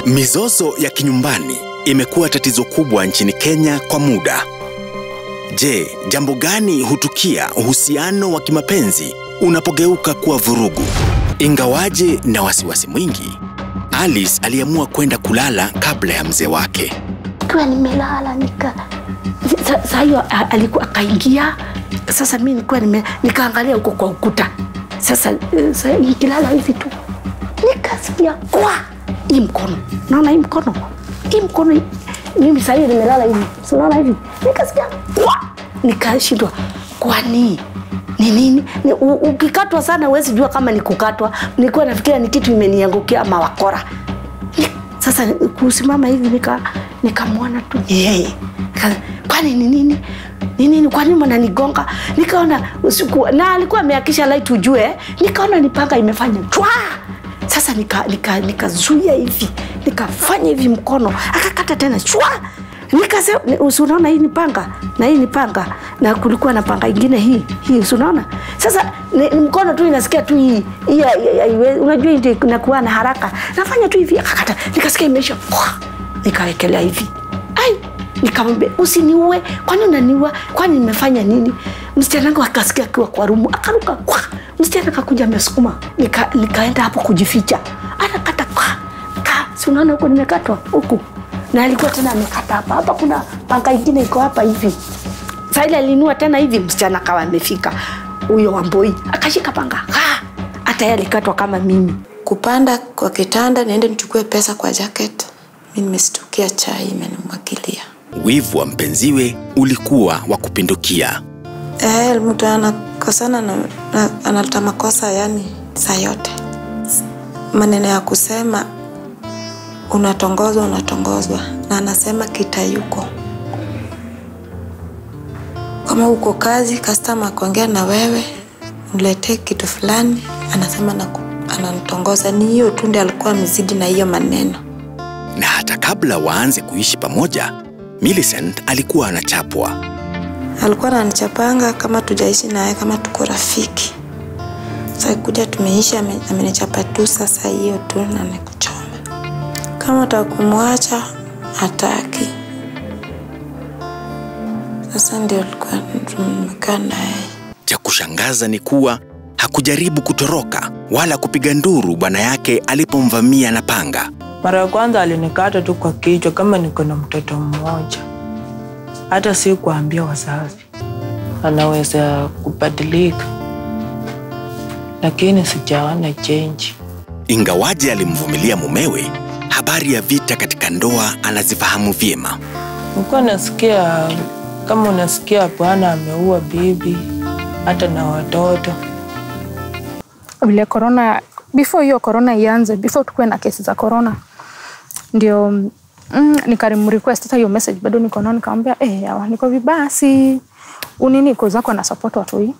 Mizozo ya kinyumbani imekuwa tatizo kubwa nchini Kenya kwa muda. Je, jambo gani hutukia uhusiano wa kimapenzi unapogeuka kuwa vurugu? Ingawaje na wasiwasi mwingi, Alice aliamua kwenda kulala kabla ya mzee wake. Kiwa nimelala nika sa- saa hiyo a- alikuwa akaingia. Sasa mi nilikuwa nime, nikaangalia huko kwa ukuta. Sasa eh, sa- nikilala hivi tu nikasikia kwa hii mkono, naona hii mkono, hii mkono hii- mimi saa hiyo nimelala hivi, si unaona hivi, nikasikia kwa, nikashindwa kwani ni nini? Ni, u- ukikatwa sana huwezi jua kama ni kukatwa. Nilikuwa nafikiria ni kitu imeniangukia ama wakora. Ni- Sasa kusimama hivi nika nikamwona tu ni yeye. Nika- Kwani ni nini? Ni nini? Kwa nini mnanigonga? Nikaona usiku na alikuwa ameakisha light ujue. Nikaona ni panga imefanya chwa. Sasa nika nika nikazuia hivi. Nikafanya hivi mkono. Akakata tena chwa. Nikasema usi unaona hii ni panga na hii ni panga na kulikuwa na panga ingine hii hii usi unaona sasa ni, ni mkono tu inasikia tu hii hii ya- ya- ya- unajua hii ndio inakuwa na haraka nafanya tu hivi akakata nikasikia imeisha Pwa! nikawekelea hivi ai nikamwambia usiniue kwani unaniua kwani nimefanya nini msichana wangu akasikia akiwa kwa rumu akaruka kwa msichana akakuja amesukuma nika, nikaenda hapo kujificha anakata kwa ka si unaona huko nimekatwa huku na alikuwa tena amekata hapa hapa kuna panga ingine iko hapa hivi saa ile alinua tena hivi msichana akawa amefika huyo wamboi akashika panga ha! hata yeye alikatwa kama mimi kupanda kwa kitanda niende nichukue pesa kwa jacket mi nimestukia chai imenimwagilia Wivu wa mpenziwe ulikuwa wa kupindukia. Eh, mtu anakosana na, na, analeta makosa yani saa yote maneno ya kusema unatongozwa unatongozwa na anasema kitayuko kama uko kazi kastama akuongea na wewe mletee kitu fulani anasema naku- ananitongoza ni hiyo tu ndi alikuwa amezidi na hiyo maneno Na hata kabla waanze kuishi pamoja, Millicent alikuwa anachapwa. alikuwa ananichapanga kama tujaishi naye kama tuko rafiki sasa kuja tumeishi ame- amenichapa tu sasa hiyo tu na nikuchoma kama takumwacha hataki sasa ndio alikuwa tumekaa naye Cha kushangaza ni kuwa hakujaribu kutoroka wala kupiga nduru bwana yake alipomvamia na panga. Mara ya kwanza alinikata tu kwa kichwa kama niko na mtoto mmoja, hata si kuambia wazazi, anaweza kubadilika, lakini sijaona change. Ingawaje alimvumilia mumewe, habari ya vita katika ndoa anazifahamu vyema. Nilikuwa nasikia kama unasikia bwana ameua bibi hata na watoto. vile corona before hiyo corona ianze before tukuwe na kesi za corona ndio mm, nikarimrequest hata hiyo message bado niko nao nikamwambia eh yawa niko vibaya si unini ko zako na support watu hii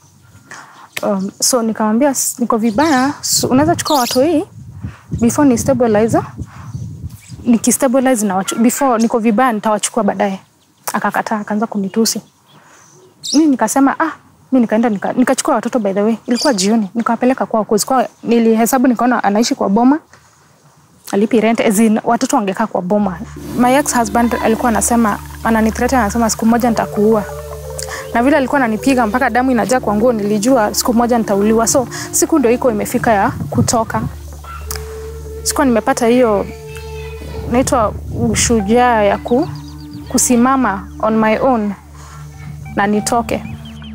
um, so nikamwambia "S- niko vibaya so, unaweza chukua watu hii before ni stabilize nikistabilize na wachu, before niko vibaya nitawachukua baadaye akakataa akaanza kunitusi mi nikasema ah mi nikaenda nika- nikachukua watoto by the way ilikuwa jioni nikawapeleka kwao cause kwa nilihesabu nikaona anaishi kwa boma alipi rent as in, watoto wangekaa kwa boma my ex husband alikuwa anasema ananithreaten anasema siku moja nitakuua na vile alikuwa ananipiga mpaka damu inajaa kwa nguo nilijua siku moja nitauliwa so siku ndio iko imefika ya kutoka sikuwa nimepata hiyo naitwa ushujaa ya ku, kusimama on my own na nitoke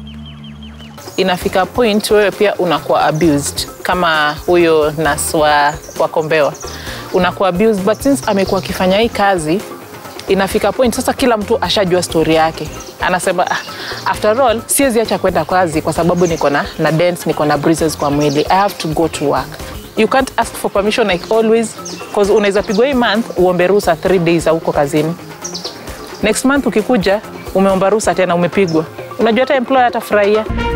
inafika point wewe pia unakuwa abused kama huyo nas wa, wa kombewa unakuwa abused but since amekuwa akifanya hii kazi inafika point sasa kila mtu ashajua story yake anasema ah, after all siwezi acha kwenda kazi kwa sababu niko na na dents niko na bruises kwa mwili i have to go to work you can't ask for permission like always cause unaweza pigwa hii month uombe ruhusa 3 days huko kazini next month ukikuja umeomba ruhusa tena umepigwa unajua hata employer atafurahia